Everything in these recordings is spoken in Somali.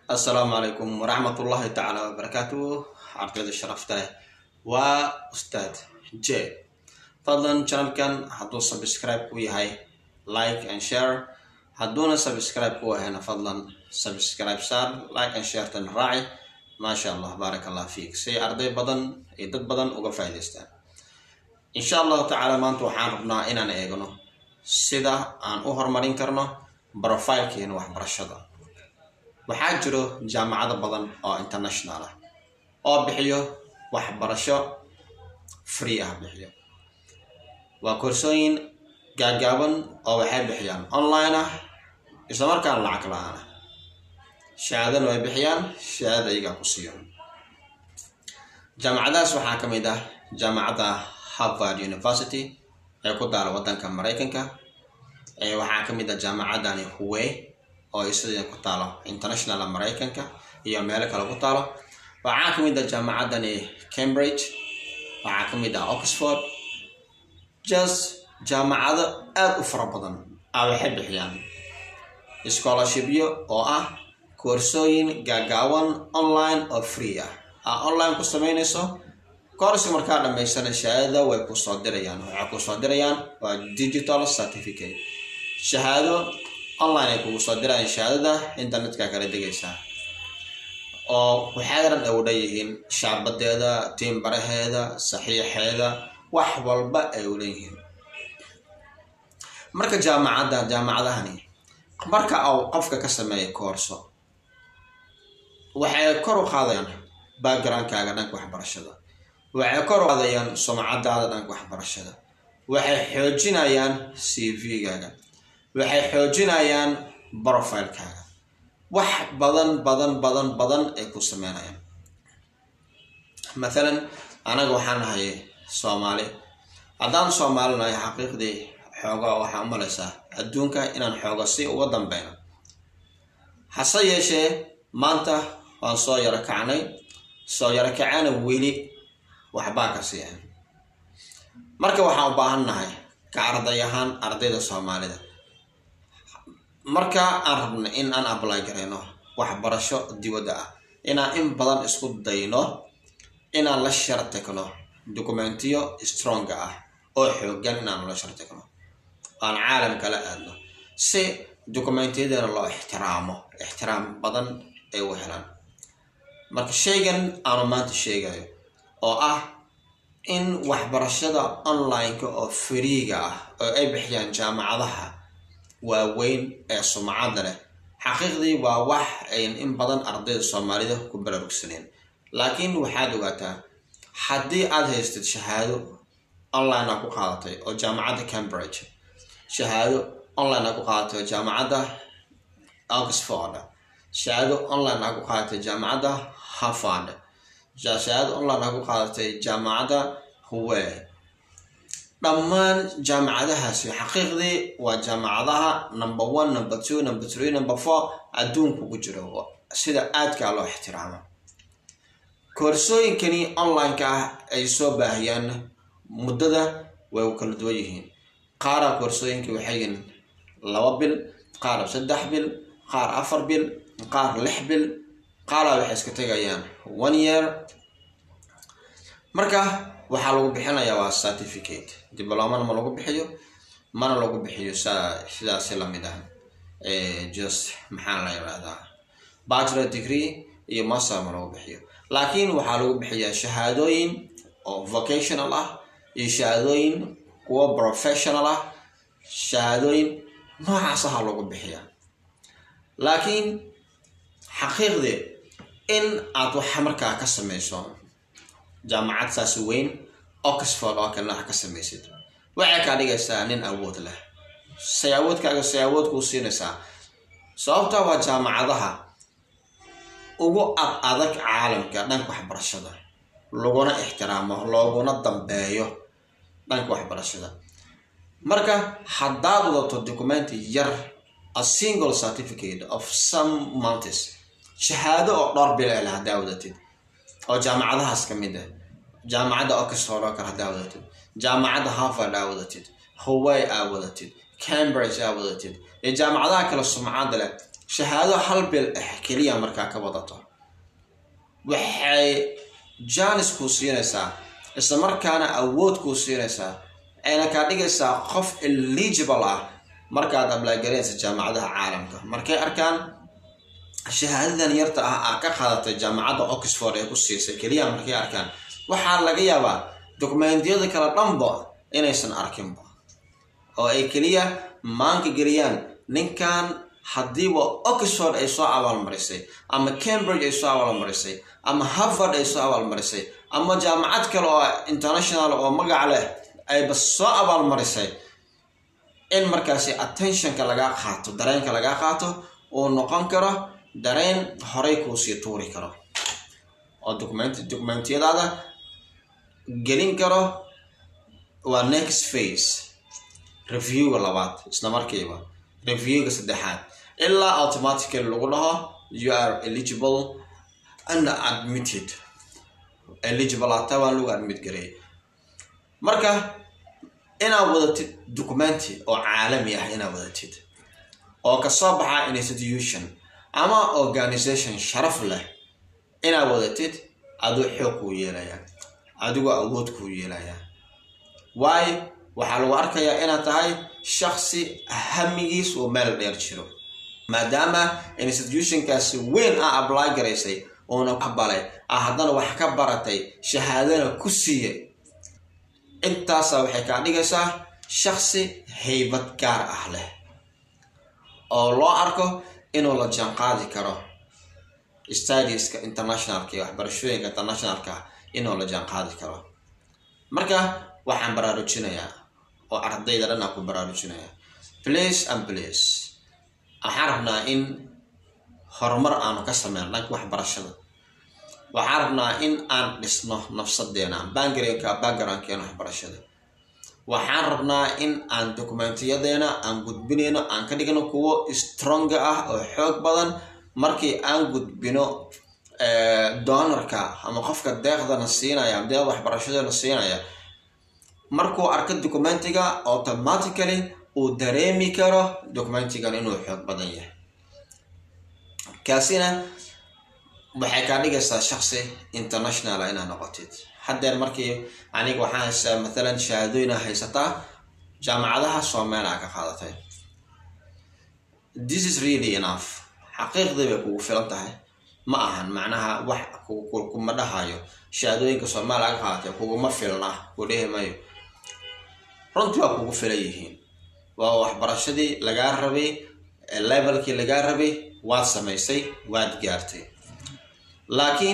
assalaamu calaykum waraxmat ullahi tacaala wabarakaatuh ardayda sharafta leh waa ustaad j fadlan channelkan hadduu subscribe ku yahay like and share hadduuna subscribe ku ahayna fadlan subscribe saar like and share tan raaci maasha allah baarak allah fiik si arday badan iyo dad badan uga faa'idaystaan insha allahu tacaala maanta waxaan rabnaa inaan eegno sida aan u horumarin karno profilkeena waxbarashada waxaa jiro jaamacado badan oo international ah oo bixiyo waxbarasho free ah bixiyo waa koorsooyin gaagaaban oo waxay bixiyaan online ah islamarkaana lacag la-aan ah shahaadana way bixiyaan shahaadada iyagaa ku siiyo jaamacadahaas waxaa ka mid ah jaamacadda harvard university ee ku daala wadanka maraykanka waxaa ka mid ah jaamacadani huwey oo isida ku taalo international maraykanka iyo meelo kale ku taalo waxaa ka mid ah jaamacadani cambridge waxaa ka mid ah oxford just jaamacado aada u fara badan a waxay bixiyaan scholarshipyo oo ah koorsooyin gaagaawan online oo free ah aa online ku sameynayso koorsi markaa dhamaysana shahaadada way kusoo dirayaan waxay kusoo dirayaan waa digital certificate shahaado online ay kugu soo dirayaan shahaadada internetka kala degaysaa oo waxaaran ay u dhanyihiin shaabadeeda tiimbaraheeda saxiixeeda wax walba ay u leeyihiin marka jaamacadda jaamacadahani marka uu qofka ka sameeya koorso waxay kor u qaadayaan backgroundkaaga dhanka waxbarashada waxay kor u qaadayaan sumcadaada dhanka waxbarashada waxay xoojinayaan c v-gaaga waxay xoojinayaan profilekaaga wax badan badan badan badan ay ku sameynayaan mathalan anaga waxaan nahay soomaali haddaan soomaali nahay xaqiiqdii xoogaa waxaa umalaysaa adduunka inaan xooga si uga dambeyno hase yeeshee maanta waan soo yaro kacnay soo yaro kacana weli waxbaa ka sii ah marka waxaan u baahan nahay ka arday ahaan ardayda soomaalida marka aan rabno in aan apply garayno waxbarasho dibadda ah inaan in badan isku dayno inaan la shartegno documentiyo stronga ah oo xoogan inaan la shartegno aan caalamka la aadno si documentiyadana loo ixtiraamo ixtiraam badan ay u helaan marka shaygan aanu maanta sheegayo oo ah in waxbarashada online-ka oo fariiga ah oo ay bixiyaan jaamacadaha waaweyn ee sumcadda leh xaqiiqdii waa wax ayn in badan ardayda soomaalida ku baraarugsaneen laakiin waxaad ogaataa haddii aad haystid shahaado online a ku qaadatay oo jaamacadda cambridge shahaado online a ku qaadatay oo jaamacadda oxford shahaado online a ku qaadatay jaamacadda harvard shahaado online a ku qaadatay jaamacadda huwe dhammaan jaamacadahaasi xaqiiqdii waa jaamacadaha number one number two number three number four adduunku ku jiro sida aadkaa loo ixtiraamo koorsooyinkani online-ka ah ay soo baahiyaan muddada way u kala duwan yihiin qaara koorsooyinka waxay yihiin laba bil qaar saddex bil qaar afar bil qaar lix bil qaara waxay iska tegayaan one year marka waxaa lagu bixinayaa waa certificate diblomana ma lagu bixiyo mana lagu bixiyo sidaasi lamid ah just maxaa la yirahdaa bachelor degree iyo master ma lagu bixiyo laakiin waxaa lagu bixiyaa shahaadooyin oo vocational ah iyo shahaadooyin kuwo professional ah shahaadooyin noocaas aha lagu bixiyaa laakiin xaqiiqdii in aad wax markaa ka sameyso jaamacad saas weyn oxford oo kalena wax ka samaysid waxay kaa dhigaysaa nin awood leh say awoodkaaga say awood kuu siinaysaa sababtaa waa jaamacadaha ugu ad adag caalamka dhanka waxbarashada laguna ixtiraamo looguna dambeeyo dhanka waxbarashada marka haddaad wadato documenti yar a single certificate of some mountes shahaado oo dhowr bileel haddaa wadatid oo jaamacadahaas ka mid ah jaamacadda oxford oo kale haddaa wadatid jaamacadda harvard aa wadatid haway aa wadatid cambridge aa wadatid iyo jaamacadaha kale sumcadda leh shahaado hal bil ah keliya markaa ka wadato waxay janis kuu siinaysaa isla markaana awood kuu siinaysaa ayna kaa dhigaysaa qof eligible ah markaad ablaagareensa jaamacadaha caalamka markay arkaan shahaadadan yarta ah aa ka qaadatay jaamacadda oxford ee ku siisay keliya markay arkaan waxaa laga yaabaa dokumentiyada kale dhanba inaysan arkinba oo ay keliya maanka geliyaan ninkan haddiiba oxford ay soo abaalmarisay ama cambridge ay soo abaalmarisay ama harvard ay soo abaalmarisay ama jaamacad kale oo international oo magac leh ayba soo abaalmarisay in markaasi attentionka lagaa qaato dareenka lagaa qaato uu noqon karo dareen horay kuusii tuuri karo oo document documentiyadaada gelin karo waa next face reviewga labaad isla markiiba reviewga saddexaad ilaa automatically lagu dhaho you are eligible and admitted eligible hata waa lagu admit gareey marka inaad wadatid documenti oo caalami ah inaad wadatid oo kasoo baxa institution ama organization sharaf leh inaad wadatid aduu xoog kuu yeelaya adigoo awood kuu yeelaya waayo waxaa lagu arkayaa inaad tahay shaksi hamigiis uu meel dheer jiro maadaama institutionkaasi weyn ah ably garaysay uuna aqbalay ah haddana wax ka baratay shahaadana ku siiyay intaasa waxay kaa dhigaysaa shaksi haybad gaar ah leh oo loo arko inuu la jaanqaadi karo studieska internationalka iyo waxbarashooyinka internationalka inuu la jaanqaadi karo marka waxaan baraarujinayaa oo ardayda dhan aan ku baraarujinayaa place and place waxaan rabnaa in horumar aanu ka sameyno dhanka waxbarashada waxaan rabnaa in aan dhisno nafsadeena bangareenka backgroundkeena waxbarashada waxaan rabnaa in aan dokumentiyadeena aan gudbinayno aan ka dhigno kuwo stronga ah oo xoog badan markii aan gudbino donorka ama qofka deeqdana siinaya ama deeqda waxbarashadana siinaya markuu arko documentiga automatically uu dareemi karo documentigan inuu xoog badan yahay kaasina waxay kaa dhigaysaa shaksi international inaad noqotid haddeer markii aniga waxaan haystaa mathalan shahaadooyina haysataa jaamacadaha soomaaliya ka qaadatay this is really enough xaqiiqdii bay kugu filan tahay ma ahan macnaha wax kuma dhahayo shahaadooyinka soomaaliya ka qaadatay kuguma filna ku dhehi mayo runtii waa kugu filan yihiin waa waxbarashadii lagaa rabay levelkii lagaa rabay waad samaysay waad gaartay laakiin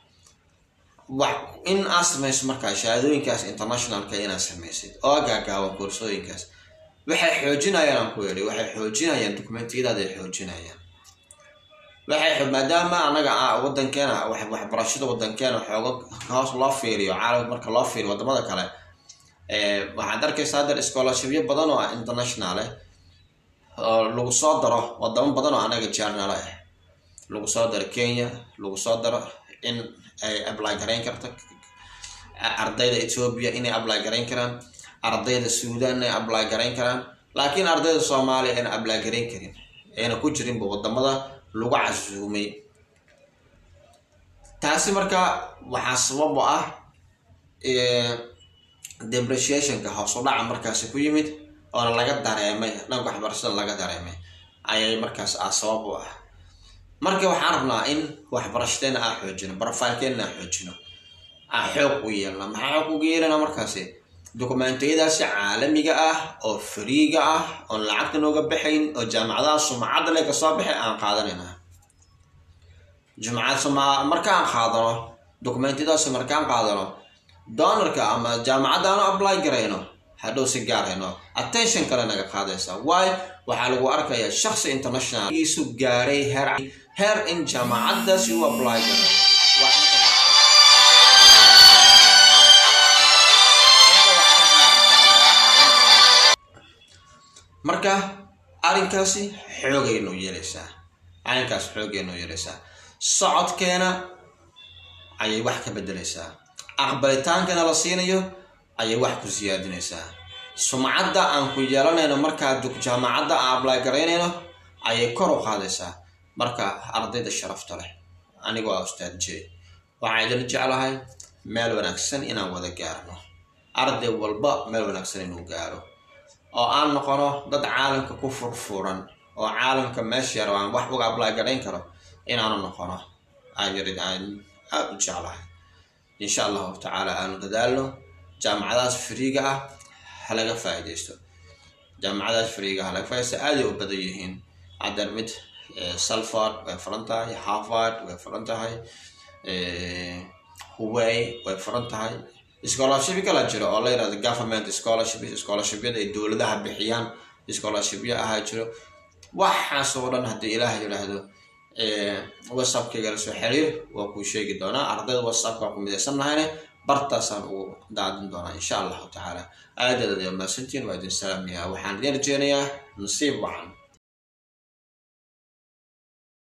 in aad samayso markaa shahaadooyinkaas internationalka inaad samaysid oo gaagaaban koorsooyinkaas waxay xoojinayaan aan ku yidhi waxay xoojinayaan dokumentiyadaada ay xoojinayaan waxay maadaama anaga wadankeena waxbarashada wadankeena xooga hoos loo fiiriyo caalamka marka loo fiiriyo wadamada kale waxaad arkaysa haddeer scholarshipyo badan oo international ah oo lagu soo daro wadamo badan oo anaga journal ah lagu soo daro kenya lagu soo daro in ay ably garayn karto ardayda ethoobia inay ably garayn karaan ardayda suudan inay ably garayn karaan laakiin ardayda soomaaliya ayna ably garayn karin ayna ku jirinba wadamada lagu casuumay taasi marka waxaa sabab u ah depreciationka hoos u dhaca markaasi ku yimid oona laga dareemay dhanka waxbarashada laga dareemay ayay markaas ah sabab u ah marka waxaan rabnaa in waxbarashadeena aa xoojino barofilkeena aa xoojino aa xoog u yeelna maxaa xoog uga yeelana markaasi dokumentiyadaasi caalamiga ah oo fariiga ah oon lacagta nooga baxayn oo jaamacadaha sumcadda le kasoo baxay aan qaadanayna jumcad suma markaan qaadano dokumentiyadaasi markaan qaadano donorka ama jaamacaddaanu apply garayno hadhow si gaarayno attention kale naga qaadaysa waayo waxaa lagu arkayaa shaksi international isu gaaray heer heer in jaamacaddaasi u apply garay marka arrinkaasi xoogaynu yeelaysaa arrinkaas xoogaynu yeelaysaa socodkeena ayay wax ka bedelaysaa aqbalitaankana la siinayo ayay wax ku siyaadinaysaa sumcadda aan ku yeelanayno markaa jaamacadda aan ablay garaynayno ayay kor u qaadaysaa marka ardayda sharafta leh anigoo ah ustaad j waxaa idin jeclahay meel wanaagsan inaan wada gaarno arday walba meel wanaagsan inuu gaaro oo aan noqono dad caalamka ku furfuran oo caalamka meesha yar aan wax uga ablay garayn karo inaanu noqono ayarid aan aada u jeclahay insha allahu tacaala aanu dadaalno jaamacadaas friiga ah halaga faa'iidaysto jaamacadaas friiga ah halaga faaidaysto aaday u badan yihiin haddana mid salford way furan tahay harvard way furan tahay huway way furan tahay scholarship kala jiro oo la yirahdo government scholarship scholarshipyada ay dowladaha bixiyaan scholarshipya ahaa jiro waxaas oo dhan haddii ilaah yidhaahdo whatsappkayga la soo xiriir waa kuu sheegi doonaa ardayda whatsappka ku midaysan nahayne bartaasaan ugu daadin doonaa insha allahu tacaala aadaad aad maasantiin waa idin salaamayaa waxaan idin rajeynayaa nasiib wacan